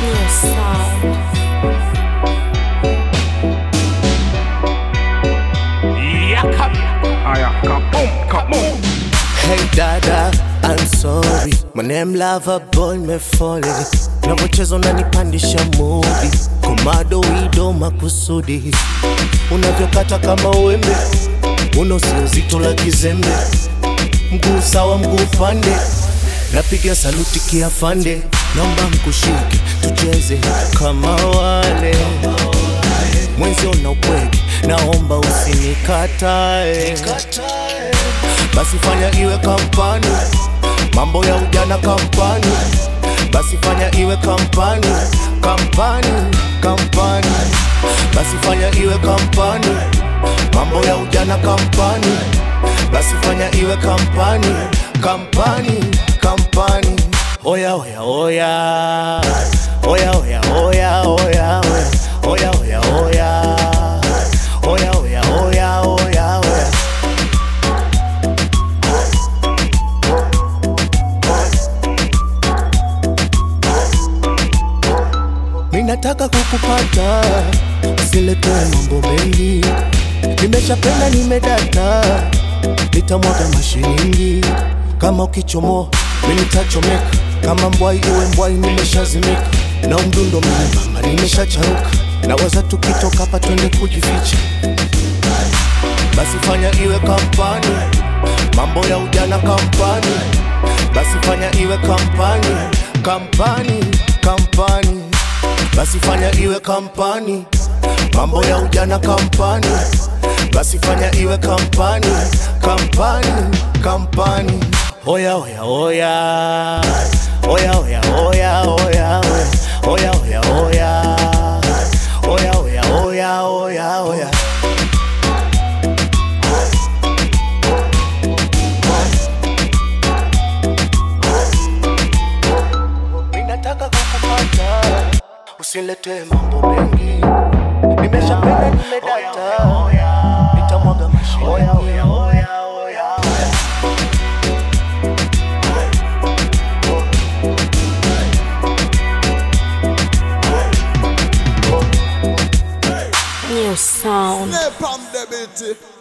New sound. Yaka. Aya, kaboom, kaboom. Hey dada, I'm sorry. My name lover boy me falling. Navocheza unanipandisha mudi, komado wido makusudi, unavyokata kama wembe, uno sio zito la kizembe, mguu sawa mguu pande, napiga saluti kiafande, naomba mkushike tucheze kama wale mwenzio na upweke, naomba usinikatae basi fanya iwe kampani, mambo ya ujana kampani, basi fanya iwe kampani, kampani, kampani, basi fanya iwe kampani, mambo ya ujana kampani, basi fanya iwe kampani, kampani, kampani. Oya oya oya, oya oya oya oya oya oya oya oya oya oya oya oya Minataka kukupata, usilete mambo mengi. Nimeshapenda, nimedata, nitamwaga mashilingi. Kama ukichomoa, mimi nitachomeka. Kama mbwai iwe mbwai, nimeshazimika. Na mdundo mimi nimeshacharuka. Nawaza tukitoka hapa twende kujificha. Basi fanya iwe kampani, mambo ya ujana kampani. Basi fanya iwe kampani, kampani, kampani. Basi fanya iwe kampani, mambo ya ujana kampani. Basi fanya iwe kampani, kampani, kampani. Oya oya oya, oya oya oya oya oya oya oya oya oya oya oya oya. Ninataka kukupata, usilete mambo mengi. Nimeshapenda, nimedata, nitamwaga mashilingi. New sound. Snap on the beat.